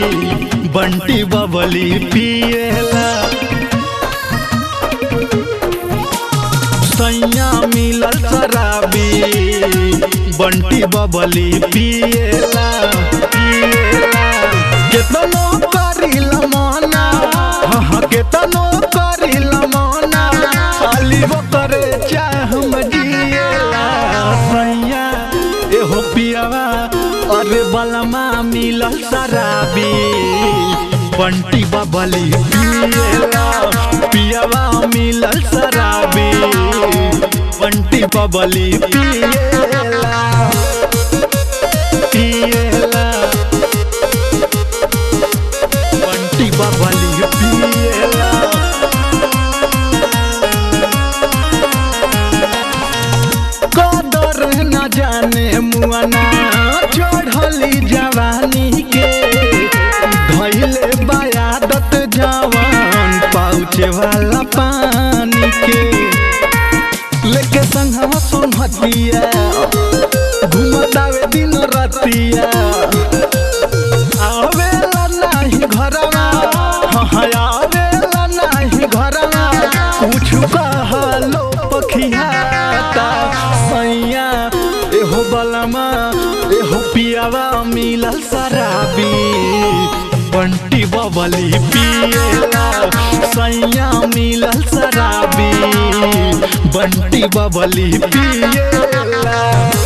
बंटी बबली पिएला सैया मिलल शराबी बंटी बबली पिएला पिएला केतनो करिला मना हाँ हाँ केतनो करिला मना खाली वो करे चाह मजिएला सैया एहो पियावा अरे बलमा मिलल शराबी बंटी बबली पिएला पियावा मिलल शराबी बंटी बबली पिएला पिएला बंटी बबली पिएला कदर न जाने मुआना चढ़ली जवानी के धैले बयादत जवान पाउचे वाला पानी के लेके संघवा सोनहतिया घुमतावे दिन रतिया आवेला नाही घरवा हाँ हाँ, आवेला नाही घरवा कुछ कहलो पखियाता सैया एहो बलमा एहो पियावा मिलल शराबी बंटी बबली पिएला सैया मिलल शराबी बंटी बबली पिएला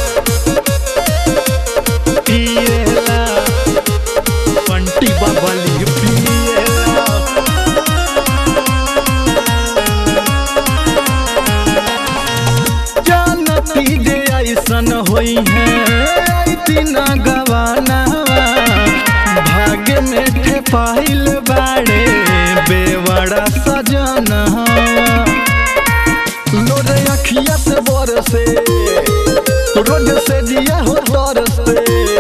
पिएला बंटी बबली पिएला जानती जे ऐसन होई है ऐतिन गवानावा भाग्य में ठेपाइल बाड़े बेवड़ा सजनवा लोर अखिया से बरसे रोज से जिया हो तरसे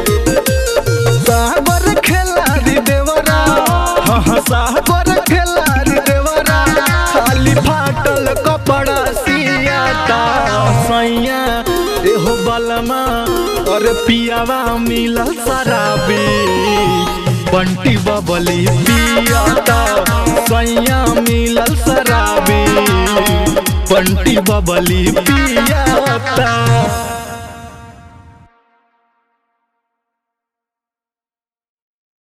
सागर खेलारी देवरा हाँ हाँ सागर खेलारी देवरा खाली फाटल कपड़ा सियाता सैया एहो बलमा और पियावा मिलल शराबी बंटी बबली पियाता सैया मिलल शराबी बंटी बबली पियाता